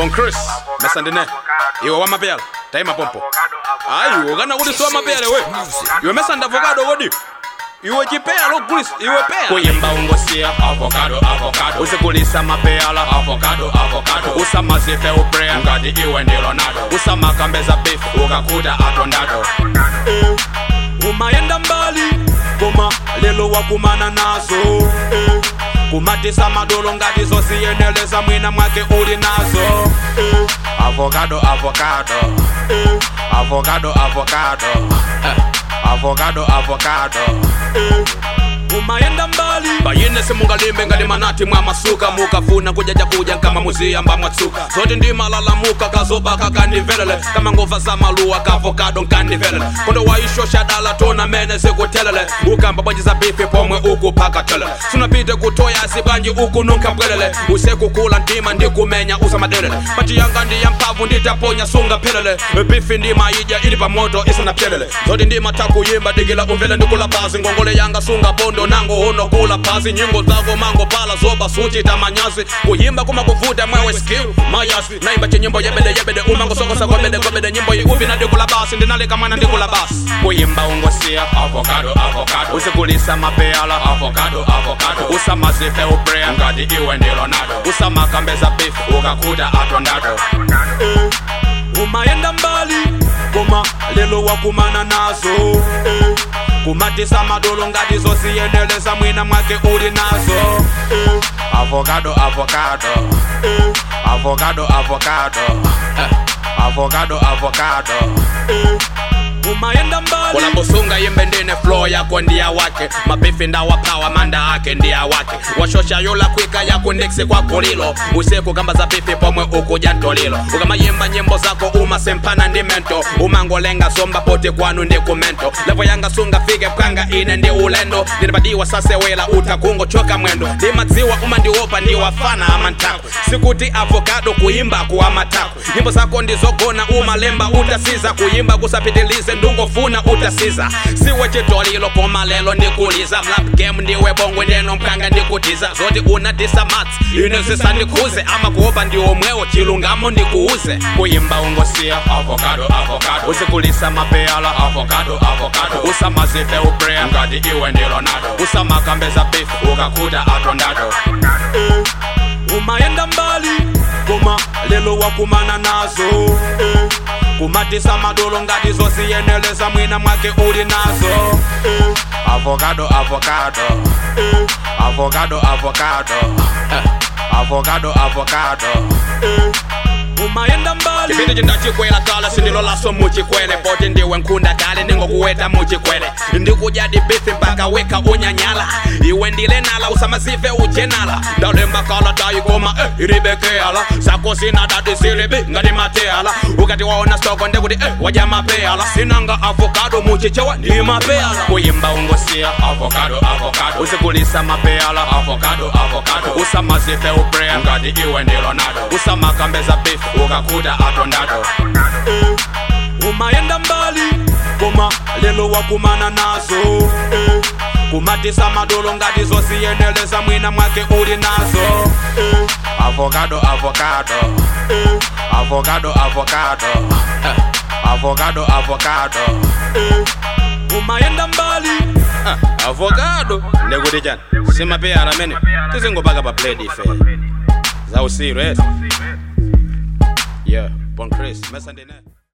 Bon Chris, mesandine. Iwe wa mapela, taima pompo. Ayi, ukana kuti siwa mapele we. Iwe mesanda avocado kodi. Iwe chipea lo Chris, iwe pea. Kuyimba ungosia avocado avocado. Usikulisa mapela avocado avocado. Usamazife uprea ngati iwe ndi Ronaldo. Usamakambeza beef ukakuta atondado. Eh, umayenda mbali koma lelo wakumana nazo eh, kumatisa madolo ngati zosiyeneleza mwina mwake uli nazo eh, avocado avocado eh, avocado avocado eh, avocado avocado eh, umayenda mbali bayine simungalimbe ngali manati mwa masuka mukafuna kujaja kuja kama muziyamba mwatsuka zote ndi malalamuka kazobaka kandivelele kama ngova za maluwa kaavokado nkandivelele kondo waishosha dala tona mene zikutelele ukamba bwanji za bifi pomwe ukupaka telele sunapite kutoya sibanji uku nunkabwelele usekukula ndima ndikumenya usamadelele pati yanga ndiya mpavu nditaponya sunga pelele bifi ndima ija ili pamoto isanapyelele zote ndima takuyimba digila umvele ndikula pasi ngongole yanga sunga bondo nango uno kula pasi nyimbo zako mango pala zoba suchita manyazi kuyimba kuma kuvuta mwewe skill mayasi naimba chenyimbo yebede yebede umango sokosa kobede kobede nyimbo yi uvi na ndikula basi ndinalika mwana ndikula basi kuyimba ungosia avocado avocado usikulisa mapeala avocado avocado usamazife uprea ngati iwe ndi Ronaldo usamakambeza beef ukakuta atondado eh, umayenda mbali koma lelo wakumana nazo eh, kumatisa madolo ngati zosiyeneleza mwina mwake uli nazo eh, avocado avocado eh, avocado avocado eh, avocado avocado eh, umayenda mbali unaposunga yembe ndine flow yako ndia wake mabifi ndawapawa manda ake ndia wake washosha yola kwika yako ndiksi kwako lilo usiku kamba za bifi pomwe ukuja ntolilo ukamayimba nyimbo zako umasempana ndi mento umangolenga zomba pote kwanu ndi kumento levo yanga sunga fike pkanga ine ndi ulendo ndinibadiwa sasewela utakungo choka mwendo ndimadziwa uma ndiwopa ndiwafana amantako sikuti avocado kuimba kuwa matako nyimbo zako ndizogona umalemba utasiza kuimba kusapitilize ndungofuna utasiza siwe chitolilo koma lelo ndikuliza mlap game ndiwe bongwe ndeno mkanga ndikutiza zoti unadisa mats ine zisandikuze ama kuopa ndiomwewo chilungamo ndikuuze kuyimba ungosia avocado avocado usikulisa mapeala avocado avocado usamazife uprea ngati iwe ndi Ronaldo usamakambeza beef ukakuta atondado eh, umayenda mbali koma lelo wakumana nazo eh, kumatisa madolo ngati zosiyeneleza mwina mwake uli nazo eh, avocado avocado eh, avocado avocado eh, avocado avocado eh, umayenda mbali chipindi chindachikwela kala sindilolaso muchikwele poti ndiwe nkhunda kale ningokuweta muchikwele ndikujadi bifi mpaka weka unyanyala iwe ndile nala usamazive ujenala ndalemba kala tayikoma eh, ilibekeala zako zina dadi zilibi ngati mateala ukati waona stoko ndikuti eh, waja mapeala sinanga avocado muchichewa ndi mapeala kuyimba ungosia avocado avocado usikulisa mapeala avocado avocado usamazive uprea ngati iwe ndi Ronaldo usamakambeza beef ukakuta atondado eh, umayenda mbali koma lelo wakumana nazo eh, kumatisa madolo ngati zosiyeneleza mwina mwake uli nazo eh, avocado avocado eh, avocado avocado eh, avocado avocado eh, umayenda mbali ah, avocado ndekuti chani simapeyana amene tizingopaka pa plate ife za usiru eti yeah bon chris mesandine